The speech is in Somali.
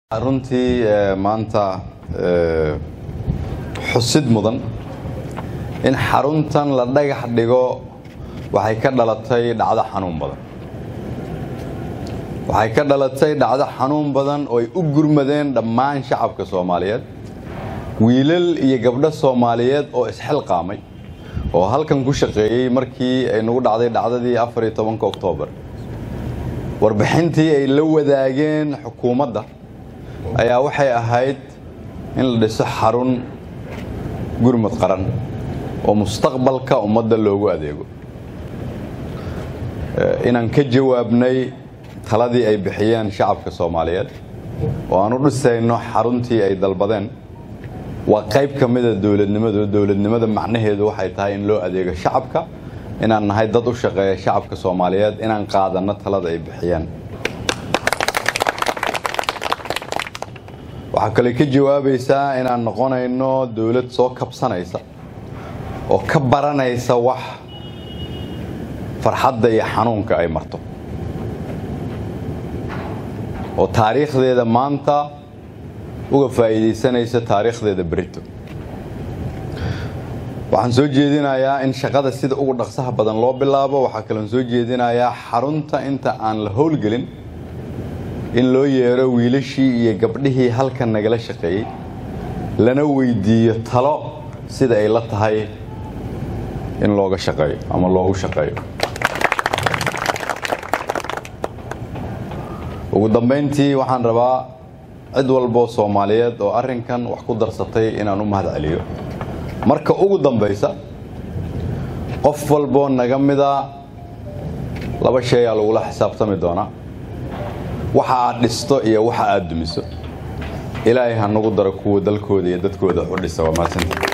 runtii maanta xusid mudan in xaruntan la dhagax dhigo waxay ka dhalatay dhacdo xanuun badan waxay ka dhalatay dhacdo xanuun badan oo ay u gurmadeen dhammaan shacabka soomaaliyeed wiilal iyo gabdho soomaaliyeed oo isxilqaamay oo halkan ku shaqeeyey markii ay nagu dhacday dhacdadii afar iyo tobanka oktoobar warbixintii ay la wadaageen xukuumadda ayaa waxay ahayd in la dhiso xarun gurmud qaran oo mustaqbalka ummadda loogu adeego inaan ka jawaabnay taladii ay bixiyeen shacabka soomaaliyeed oo aan u dhisayno xaruntii ay dalbadeen waa qayb ka mida dowladnimadu dowladnimada macnaheedu waxay tahay in loo adeego shacabka inaan nahay dad u shaqeeya shacabka soomaaliyeed inaan qaadanno talada ay bixiyeen waxaa kale ka jawaabaysaa inaan noqonayno dowlad soo kabsanaysa oo ka baranaysa wax farxadda iyo xanuunka ay marto oo taariikhdeeda maanta uga faa'iidaysanaysa taariikhdeeda berito waxaan soo jeedinayaa in shaqada sida ugu dhaqsaha badan loo bilaabo waxaa kaloon soo jeedinayaa xarunta inta aan la howlgelin in loo yeero wiilashii iyo gabdhihii halkan nagala shaqeeyey lana weydiiyo talo sida ay la tahay in looga shaqeeyo ama loogu shaqeeyo ugu dambayntii waxaan rabaa cid walboo soomaaliyeed oo arrinkan wax ku darsatay inaan u mahad celiyo marka ugu dambaysa qof walboo naga mida laba shay aa lagula xisaabtami doonaa waxa aad dhisto iyo waxa aad dumiso ilaahay ha nagu daro kuwa dalkooda iyo dadkooda u dhisa waa mahadsantii